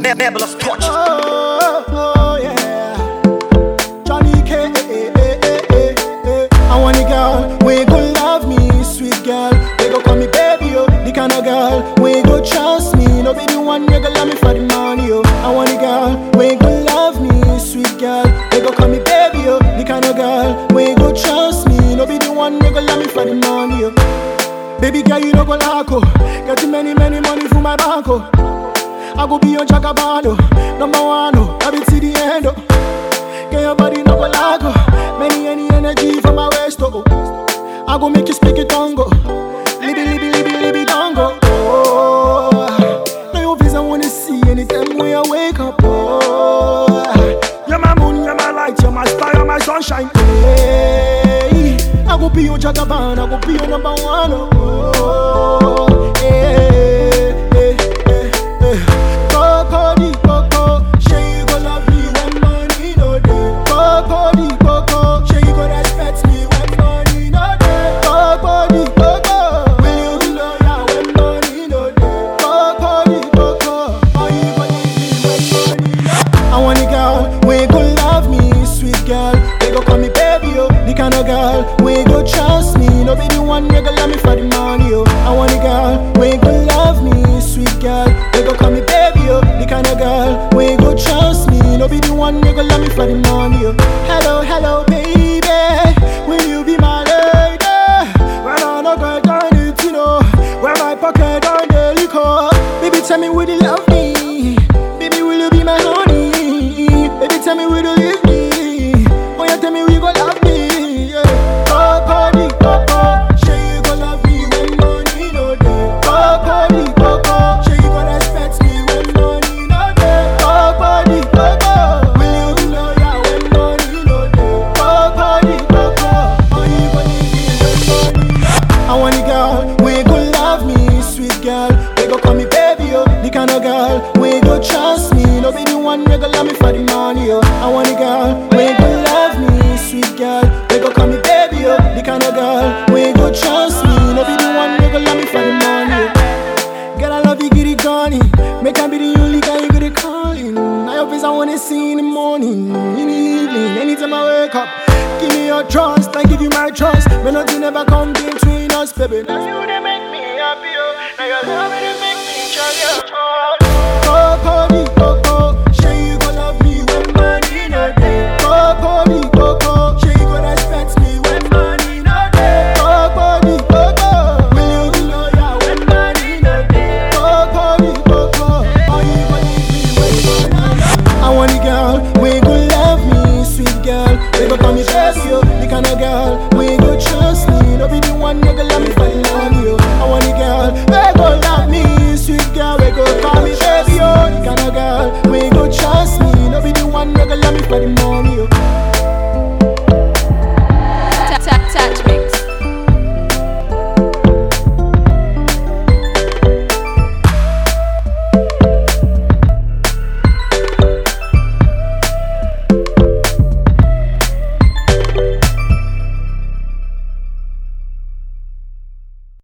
Ne- Nebulous touch. Oh, oh, yeah. Johnny K. eh, eh, eh, eh, eh. I want a girl, we go love me, sweet girl. They go call me baby, oh. The kind of girl, we go trust me. No be the one you go love me for the money, oh. I want a girl, we go love me, sweet girl. They go call me baby, oh. The kind of girl, we go trust me. No be the one you go love me for the money, oh. Baby girl, you no go lack, oh. Get many, many money for my bank, oh. I go be your jagabando, number one, oh, I be to the end, oh. Get your body no go lag, oh. Many, any energy from my waist, oh. I go make you speak it tongo. Libby, libby, libby, libby, dongo. Oh, now your face I wanna see anytime when I wake up, oh. You're my moon, you're my light, you're my star, you're my sunshine. Hey, I go be your jagaban, I go be your number one, oh. Hey, hey, hey, hey. Coco di coco, say you go love me when money no dey. Coco di coco, say you go respect me when money no dey. Coco di coco, will you be loyal when money no dey? Coco di coco, or you go leave me when money no dey? I want a girl, we go love me, sweet girl. They go call me baby, oh. The kind of girl, we go trust me. No be the one you go love me for the money, oh. I want a girl, we go love me, sweet girl. They go call me baby, oh. The kind of girl, we go trust me. No be the one you go love me for the money, oh. Hello, hello, baby, will you be my lady? When I no get on it, you know, when my pocket on the liquor. Baby, tell me, will you love me? Baby, will you be my honey? Baby, tell me, will you leave me? Oh, yeah, tell me, will you go love me? Yeah. Coco di coco, say you go love me when money no dey. Coco di coco, say you go respect me when money no dey. Coco di coco, will you be loyal when money no dey? Coco di coco, or you go leave me when money no dey? I want a girl, we go love me, sweet girl. They go call me baby, oh. The kind of girl, we go trust me. No be the one you go love me for the money, oh. I want a girl, we go love me, sweet girl. They go call me baby, oh. The kind of girl, we go trust me. No be the one you go love me for the money, oh. Girl, I love you, get it gone. Make I be the only guy you get it calling. Now your face I wanna see in the morning, in the evening, anytime I wake up. Give me your trust, I give you my trust. When nothing ever come between us, baby. Now you they make me happy, oh. Now your love they make me joy, Coco di coco, say you go love me when money no dey. Coco di coco, say you go respect me when money no dey. Coco di coco, will you be loyal when money no dey? Coco di coco, or you go leave me when money no dey? I want a girl, we go love me, sweet girl. They go call me baby, oh. The kind of girl, we go trust me. No be the one you go love me for the money, oh. I want a girl, we go love me, sweet girl. We go call me baby, oh. The kind of girl, we go trust me. No be the one you go love me for the money, oh.